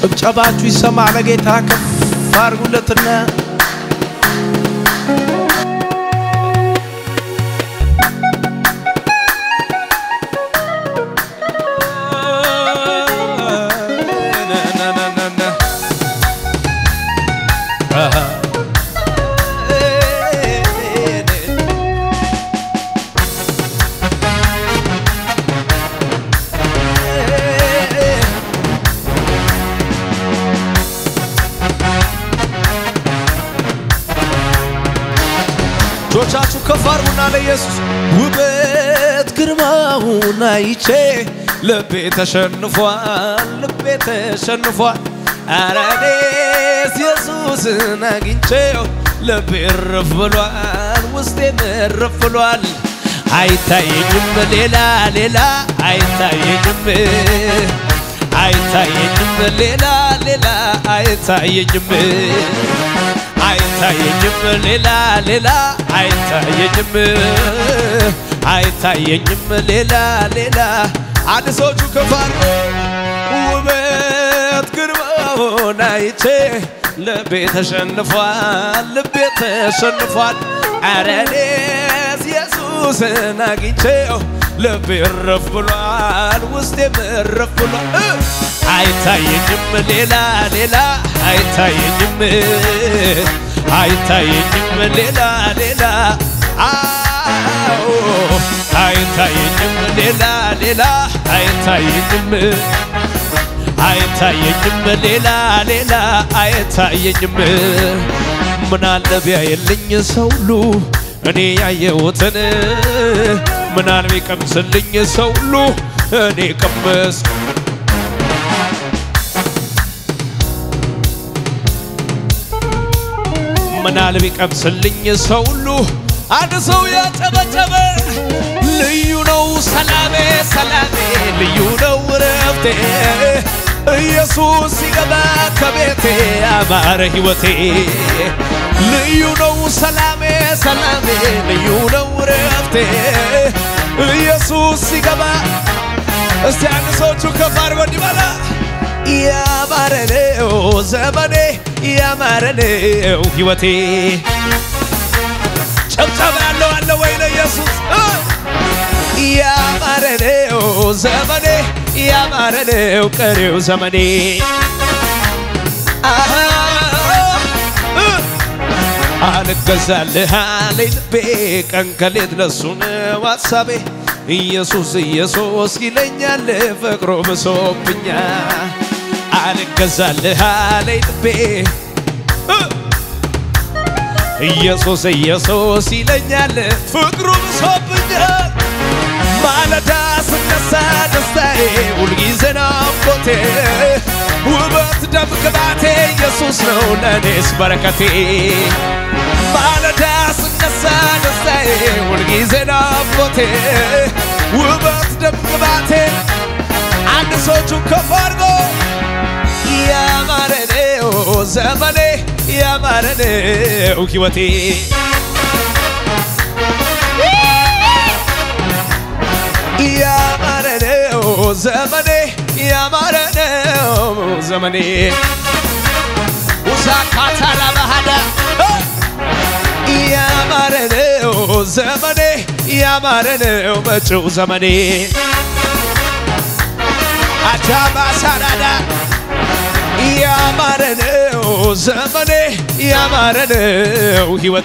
ጭብጨባችሁ ይሰማ ለጌታ ከፍ አድርጉለትና እጆቻችሁ ከፍ አድርጉና ለኢየሱስ ውበት ግርማውን አይቼ ልቤ ተሸንፏል፣ ልቤ ተሸንፏል። ኧረ እኔስ ኢየሱስን አግኝቼው ልቤ እርፍ ብሏል፣ ውስጤም እርፍ ብሏል። አይታየኝም ሌላ ሌላ አይታየኝም አይታየኝም ሌላ ሌላ አይታየኝም አይታየኝም ሌላ ሌላ አይታየኝም አይታየኝም ሌላ ሌላ አንድ ሰዎቹ ከፋር ውበት ግርማውን አይቼ ልቤ ተሸንፏል ልቤ ተሸንፏል ኧረ እኔስ ኢየሱስን አግኝቼው ልቤ እረፍ ብሏል ውስጤም እረፍ ብሏል አይታየኝም ሌላ ሌላ አይታየኝም አይታየኝም ሌላ ሌላ አዎ አይታየኝም ሌላ ሌላ አይታየኝም አይታየኝም ሌላ ሌላ አይታየኝም ምናለ ቢያየልኝ ሰው ሁሉ እኔ ያየሁትን ምናል ቢቀምስልኝ ሰው ሁሉ እኔ ቀመስ ምናል ቢቀምስልኝ ሰው ሁሉ አንድ ሰው ያጨበጨበ ልዩ ነው ሰላሜ ሰላሜ ልዩ ነው ረፍቴ ኢየሱስ ሲገባ ከቤቴ አማረ ሕይወቴ ልዩ ነው ሰላሜ ሰላሜ ልዩ ነው ረፍቴ ኢየሱስ ሲገባ እስቲ አንድ ሰዎቹ ከፍ አድርጎ እንዲበላ ያማረ ነው ዘመኔ ያማረ ነው ሕይወቴ ጨብጨባ ያለው አለ ወይ ለኢየሱስ ያማረ ነው ዘመኔ ያማረ ነው ቀሪው ዘመኔ አልገዛልህ አለኝ ልቤ ቀን ከሌት ለሱ ነው ሐሳቤ ኢየሱስ ኢየሱስ ይለኛል ፍቅሩ ብሶብኛል አልገዛልህ አለኝ ልቤ ኢየሱስ ኢየሱስ ይለኛል ፍቅሩ ብሶብኛል ማለዳ ስነሳ ደስታዬ ሁልጊዜ ናፍቆቴ ውበት ደም ግባቴ ኢየሱስ ነው ለእኔስ በረከቴ ማለዳ ስነሳ ደስታዬ ሁልጊዜ ናፍቆቴ ውበት ደም ግባቴ አንድ ሰዎቹ ከፍ አድርጎ ያማረ ነው ዘመኔ ያማረ ነው ሕይወቴ ያማረ ነው ዘመኔ ያማረ ነው ዘመኔ ውሳካታ ላባሃዳ ያማረ ነው ዘመኔ ያማረ ነው መጪው ዘመኔ አጃባ ሳራዳ ያማረ ነው ዘመኔ ያማረ ነው ሕይወቴ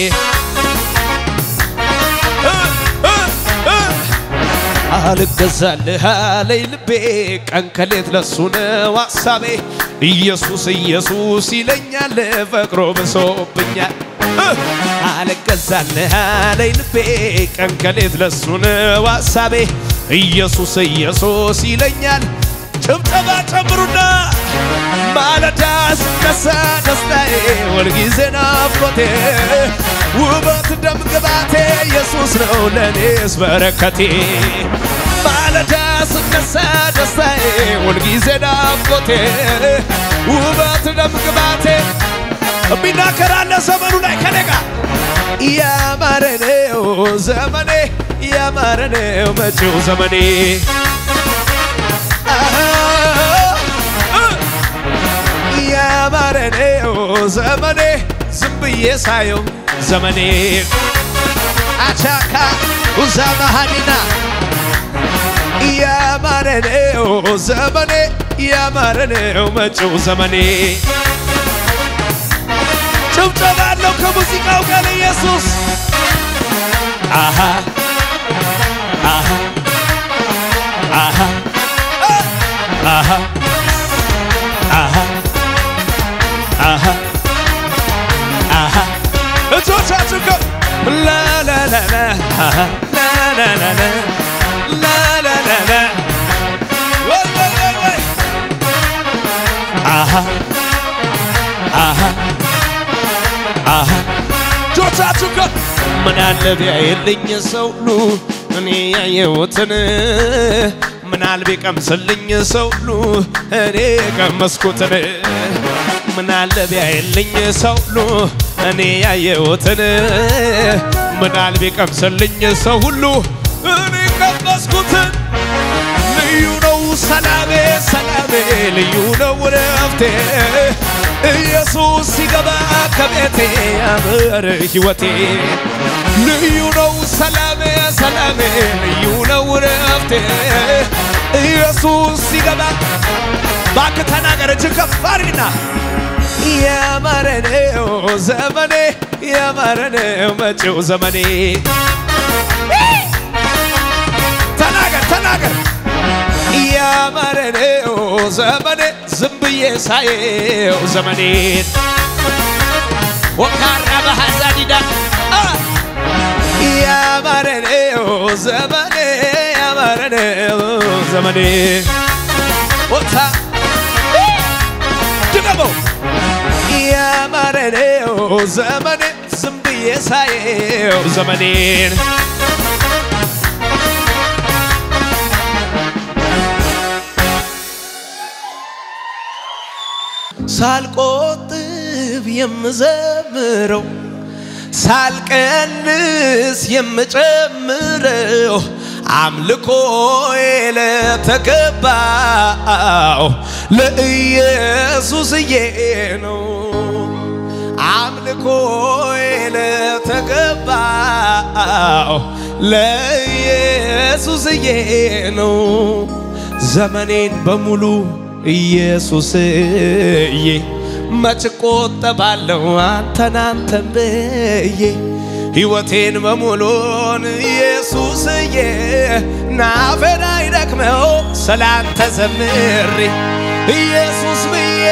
አልገዛልህ አለኝ ልቤ ቀን ከሌት ለሱ ነው ሐሳቤ ኢየሱስ ኢየሱስ ይለኛል ፈቅሮ ብሶብኛል አልገዛልህ አለኝ ልቤ ቀን ከሌት ለሱ ነው ሐሳቤ ኢየሱስ ኢየሱስ ይለኛል ጭብጨባ ጨምሩና ማለዳ ስነሳ ደስታዬ ሁልጊዜ ናፍቆቴ ውበት ደም ግባቴ ኢየሱስ ነው ለእኔስ በረከቴ ማለዳ ስነሳ ደስታዬ ሁልጊዜ ናፍቆቴ ውበት ደም ግባቴ የሚናገራለ ዘመኑ ላይ ከኔ ጋር ያማረ ነው ዘመኔ ያማረ ነው መጪው ዘመኔ ያማረ ነው ዘመኔ ዝም ብዬ ሳየው ዘመኔ አቻካ ውዛ መሃኒና ያማረ ነው ዘመኔ ያማረ ነው መጪው ዘመኔ ጭብጨባ አለው ከሙዚቃው ጋር ኢየሱስ አሃ አሃ አሃ አሃ አሃ አሃ አሃ እጆቻችሁ ከፍ ላላላላ አሃ ላላላላ ላላላላ ወይ ወይ ወይ ወይ አሃ አሃ አሃ እጆቻችሁ ከፍ ምን አለ ቢያየልኝ ሰው ሁሉ እኔ ያየሁትን ምን አለ ቢቀምስልኝ ሰው ሁሉ እኔ የቀመስኩትን ምን አለ ቢያየልኝ ሰው ሁሉ እኔ ያየሁትን ምን አለ ቢቀምስልኝ ሰው ሁሉ እኔ ቀመስኩትን ልዩ ነው ሰላሜ ሰላሜ ልዩ ነው ረፍቴ ኢየሱስ ሲገባ ከቤቴ ያምር ሕይወቴ ልዩ ነው ሰላሜ ሰላሜ ልዩ ነው ረፍቴ ኢየሱስ ሲገባ እባክህ ተናገር እጅግ ከፍ አድርግና ያማረ ነው ዘመኔ ያማረ ነው መጪው ዘመኔ ተናገር ተናገር ያማረ ነው ዘመኔ ዝም ብዬ ሳየው ዘመኔን ወካራ በሐዛዲዳ ያማረ ነው ዘመኔ ያማረ ነው ዘመኔ ወታ ድገመው ያማረ ነው ዘመኔ ዝም ብዬ ሳየው ዘመኔን ሳልቆጥብ የምዘምረው ሳልቀንስ የምጨምረው አምልኮዬ ለተገባው ለኢየሱስዬ ነው። አምልኮዬ ለተገባው ለኢየሱስዬ ነው። ዘመኔን በሙሉ ኢየሱስዬ መች ቆጠባለሁ አንተን አንተን ብዬ ሕይወቴን በሙሉን ኢየሱስዬ ናፌን አይደክመው ስላንተ ዘምሬ ኢየሱስ ብዬ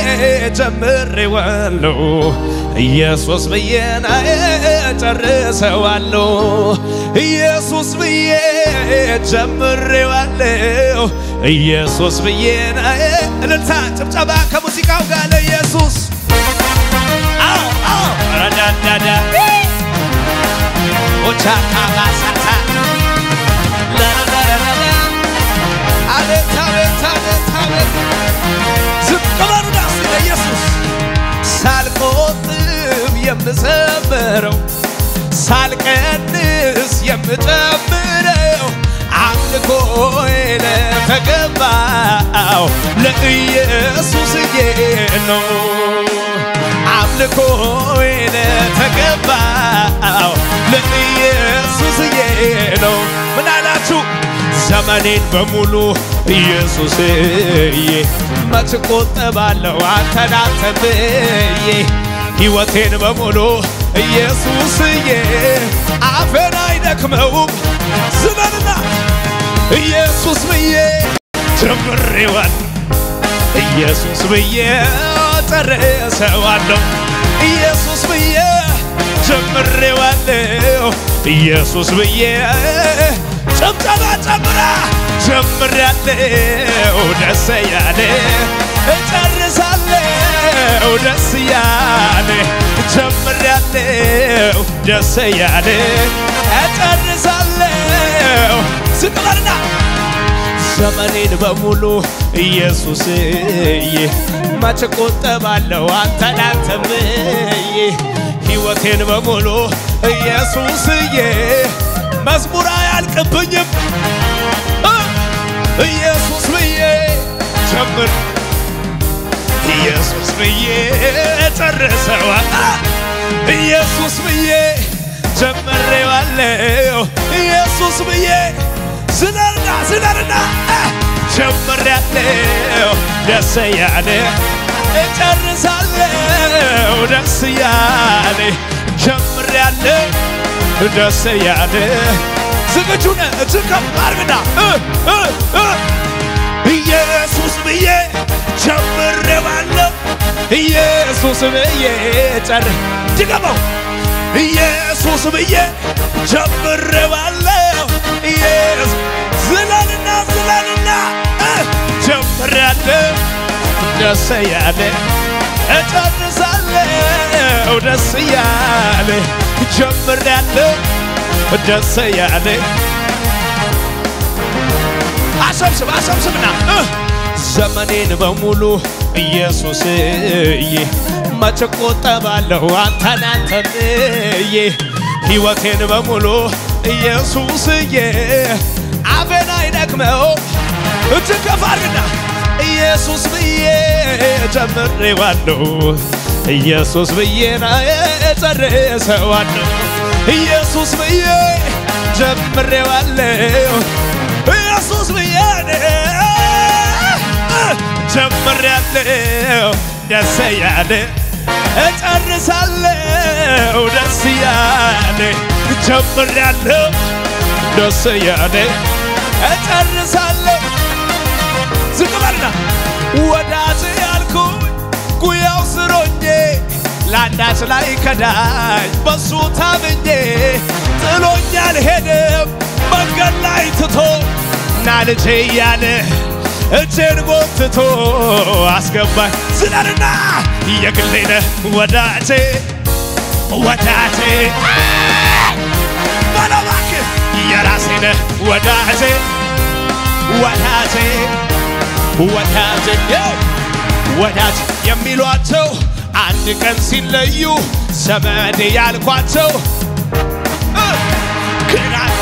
ጀምሬዋለሁ ኢየሱስ ብዬ ናዬ ጨርሰዋለሁ ኢየሱስ ብዬ ጀምሬዋለሁ ኢየሱስ ብዬ ናዬ እልልታ ጭብጨባ ከሙዚቃው ጋር ለኢየሱስ አዎ አዎ ረዳዳዳ ኦቻካ ባሳታ ለረረረረ አቤት አቤት አቤት አቤት ዝቅ በሉ ዳስ ለኢየሱስ ሳልቆጥብ የምዘምረው ሳልቀንስ የምጨምረው አምልኮዬ ለተገባው ለኢየሱስዬ ነው። አምልኮዬ ለተገባው ለኢየሱስዬ ነው። ምን አላችሁ? ዘመኔን በሙሉ ኢየሱስዬ መች ቆጠባለሁ አንተን አንተን ብዬ ሕይወቴን በሙሉ ኢየሱስዬ አፌን አይደክመውም ዝበልና ኢየሱስ ብዬ ጀምሬዋል ኢየሱስ ብዬ ጨርሰዋለሁ ኢየሱስ ብዬ ጀምሬዋለሁ ኢየሱስ ብዬ ጭብጨባ ጨምራ ጀምሬያለሁ ደስ ያለ እጨርሳለሁ ደስ ያለ ጀምሬያለሁ ደስ ያለ እጨርሳለሁ ዝቅ በልና ዘመኔን በሙሉ ኢየሱስዬ መች ቆጠባለሁ አንተን አንተን ብዬ ሕይወቴን በሙሉ ኢየሱስዬ መዝሙር አያልቅብኝም እ ኢየሱስ ብዬ ጀምር ኢየሱስ ብዬ ጨርሰዋል ኢየሱስ ብዬ ጀምሬዋለሁ ኢየሱስ ብዬ ዝለልና ዝለልና ጀምሬያለሁ ደስ ያለ እጨርሳለሁ ደስ ያለ ጀምሬያለሁ ደስ ያለ ዝግጁ ነህ? እጅግ ከፍ አድርግና ኢየሱስ ብዬ ጀምሬዋለሁ ኢየሱስ ብዬ ጨር ድገመው ኢየሱስ ብዬ ጀምሬዋለሁ ኢየሱስ ዝለልና ዝለልና ጀምሬያለሁ ደስ ያለ እጨርሳለሁ ደስ ያለ ጀምሬያለሁ ደስ ያለ አሰብስብ አሰብስብና ዘመኔን በሙሉ ኢየሱስዬ መች ቆጠባለሁ አንተን አንተንዬ ሕይወቴን በሙሉ ኢየሱስዬ አፌን አይደክመው እጅግ ከፍ አድርግና ኢየሱስ ብዬ ጀምሬዋለሁ ኢየሱስ ብዬ ና ጨርሰዋለሁ ኢየሱስ ብዬ ጀምሬዋለሁ ኢየሱስ ብዬ ጀምሬያለሁ ደስ ያለ እጨርሳለሁ ደስ ያለ ጀምሬያለሁ ደስ ያለ እጨርሳለሁ ዝቅ በልና ወዳጅ ያልኩኝ ጉያው ስሮኜ ለአንዳች ላይ ከዳኝ በሱ ታምኜ ጥሎኝ አልሄድም መንገድ ላይ ትቶ ና ልጄ እያለ እጄን ጎትቶ አስገባኝ ዝለልና የግሌ ነህ ወዳጄ ወዳጄ በለው እባክህ የራሴ ነህ ወዳጄ ወዳጄ ወዳጄ ወዳጅ የሚሏቸው አንድ ቀን ሲለዩ ዘመድ ያልኳቸው ክናት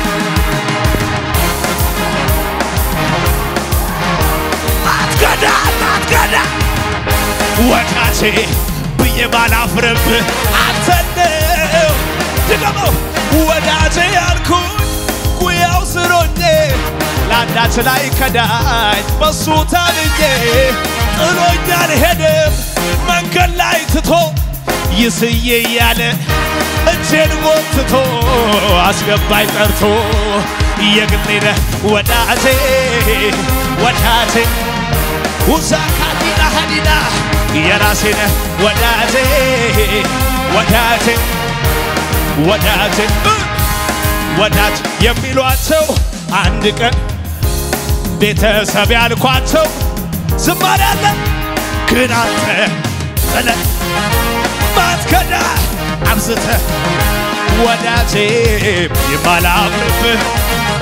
አትገዳ አትገዳ ወዳጄ ብዬ ባላፍርብህ አንተነው ድገመው ወዳጄ ያልኩኝ ጉያው ስሮኜ ለአንዳች ላይ ከዳኝ በሱ ታምኜ ጥሎኝ አልሄድም መንገድ ላይ ትቶ ይስዬ እያለ እጄን ጎትቶ አስገባኝ ጠርቶ የግሌ ነህ ወዳጄ ወዳጄ ውዛካዲና ሀዲና የራሴ ነህ ወዳጄ ወዳጄ ወዳጄ ወዳጅ የሚሏቸው አንድ ቀን ቤተሰብ ያልኳቸው ዝማሬ አለ ግን አንተ ጥለ ማትከዳ አብዝተ ወዳጄ የማላፍርብህ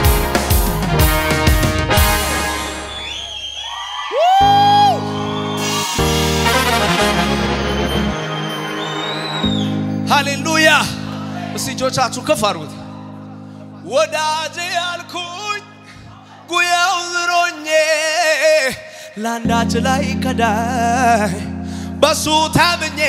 ሃሌሉያ! እስቲ እጆቻችሁ ከፍ አድርጉት። ወዳጄ ያልኩኝ ጉያው ዝሮኜ ለአንዳች ላይ ከዳይ በሱ ታምኜ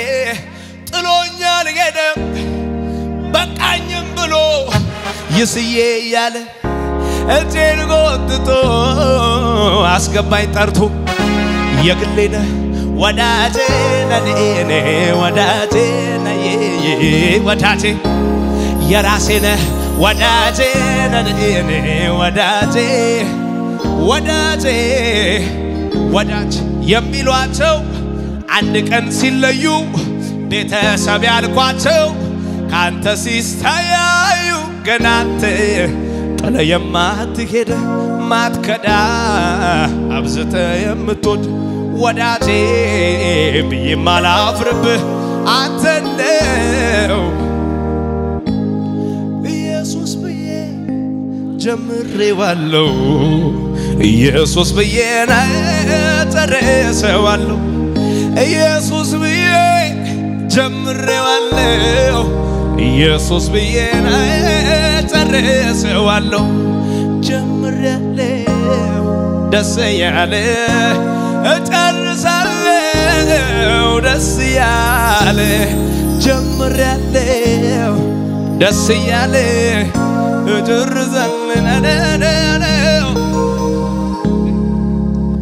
ጥሎኛል ሄደም በቃኝም ብሎ ይስዬ እያለ እጄን ጎትቶ አስገባኝ ጠርቶ የግሌ ነህ ወዳጄ ነኔ ወዳጄ ነዬ ወዳጄ የራሴ ነህ ወዳጄ ነኔ ወዳጄ ወዳጄ ወዳጅ የሚሏቸው አንድ ቀን ሲለዩ ቤተሰብ ያልኳቸው ካንተ ሲስተያዩ ገና አንተ ጥለ የማትሄድ ማትከዳ አብዝተ የምትወድ ወዳጄ ብዬ ማላፍርብህ አንተ ነው ኢየሱስ ብዬ ጀምሬዋለሁ ኢየሱስ ብዬ ጨርሰዋለሁ ኢየሱስ ብዬ ጀምሬዋለሁ ኢየሱስ ብዬ ጨርሰዋለሁ ጀምሬያለሁ ደስ ያለ እጨርሳለሁ እያለ ጀምሬያለሁ ደስ እያለ እጨርሳለን